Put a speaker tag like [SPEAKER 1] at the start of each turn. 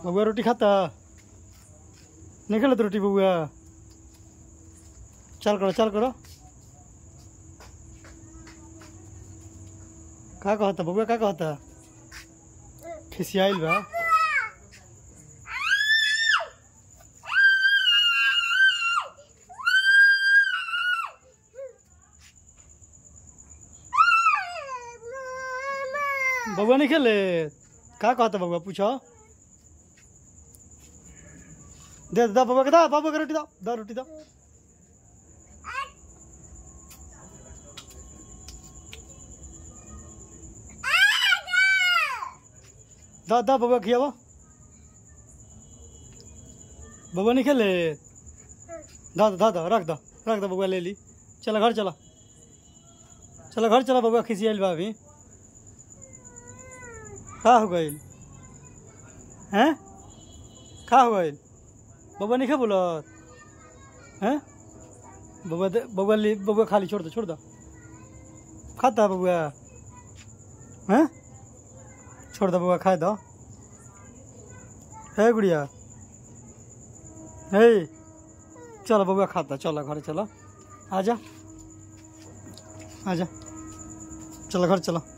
[SPEAKER 1] बबुआ रोटी खाता नहीं खेलत रोटी बबुआ चल करो चल करो का कहता बबुआ का कहता खिसियाइल बा बबुआ नहीं खेले का कहता बबुआ पूछो दे दा बबुआ के दा बाबू के रोटी दा दा रोटी दा दा दा बबुआ खियावा बबुआ नहीं खेले दा दा दा रख दा रख दा बबुआ ले ली चला घर चला चला घर चला बबुआ खिसियाइल बा अभी का हो गइल हैं का हो गइल बबुआ नहीं खा बोलत हैं बबुआ दे बबुआ ले बबुआ खाली छोड़ दो छोड़ दो खाता बबुआ हैं छोड़ दो बबुआ खाए दो है गुड़िया हे चलो बबुआ खाता चलो घर चलो आजा आजा चलो घर चलो